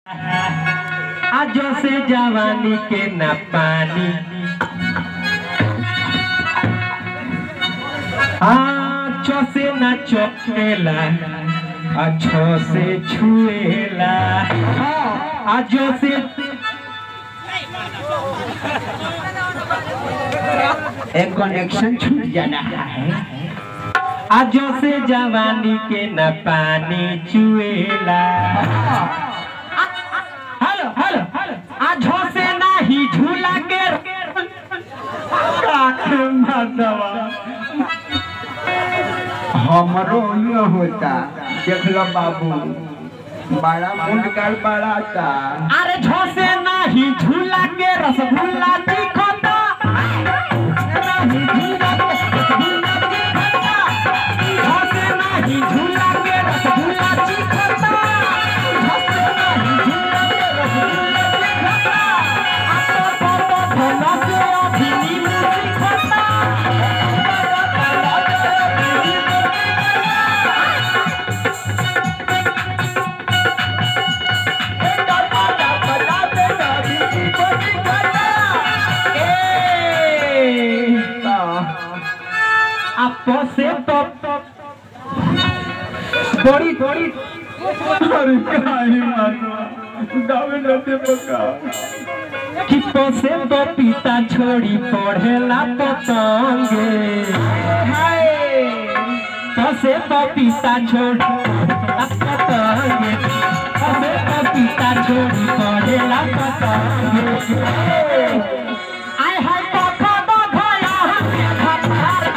आजो से जवानी के न पानी आँचो से न चोकेला अच्छो से छुएला आजो से एक कनेक्शन छूट जाना है आजो से जवानी के न पानी चुएला हेलो हेलो हेलो आजो से नाही झूला के काठ माधवा हमरो ये होता देख लो बाबू बड़ा मुंडकर बड़ा था अरे झोसे नाही झूला के रसगुल्ला दिखता नाही झूला के रसगुल्ला दिखता झोसे नाही झूला के रसगुल्ला दिखता झोसे नाही झूला के रसगुल्ला दिखता आपको तो भोला से अभिनी दिखता आपो से तो थोड़ी थोड़ी अरे काहे मारवा दावे रहते पका किपो से तो पिता छोड़ी पढ़ेला पतंगे तो से तो पिता छोड़ी पतंगे तो से तो पिता छोड़ी पढ़ेला पतंगे आय हाय पखा दो भया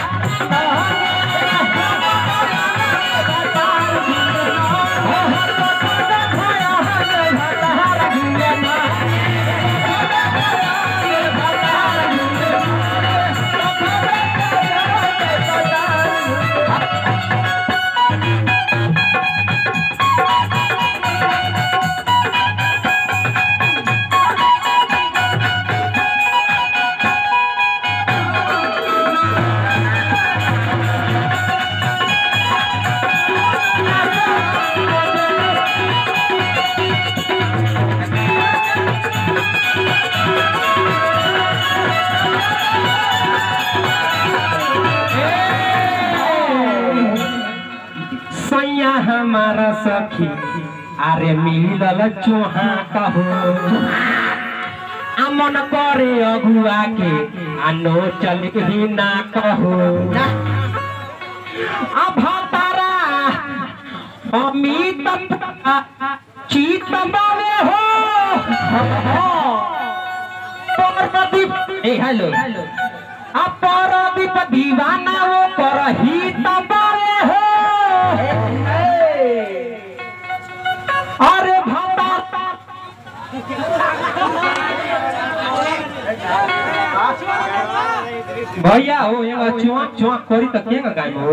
सैया हमारा सखी अरे मिलल चोहा कहो अमन करे अगुआ के आनो चल ही ना कहो अब तारा अमित चीत बावे हो परदीप ए हेलो अब परदीप दीवाना वो पर ही तबावे हो अरे भाता भैया हो यहाँ चुआ चुआ करी त के गाय हो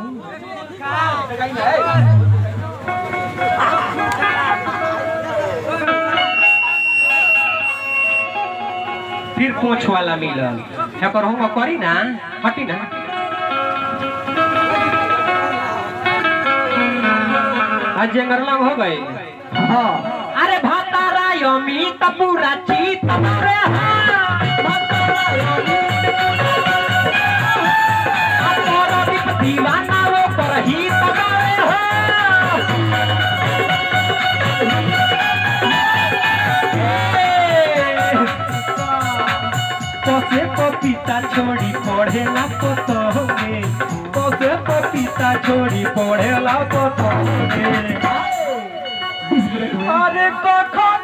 फिर पोछ वाला मिलल एकर हम करी ना हटी ना आज जंगरला हो गए हाँ अरे भातारा यमी त पूरा चीत रे हाँ। भातारा यमी आ तोरा दीप दीवाना वो पर ही तबारे हो कसे पपीता छोड़ी पढ़ेला तो तोगे कसे पपीता छोड़ी पढ़ेला तो तोगे अरे कखन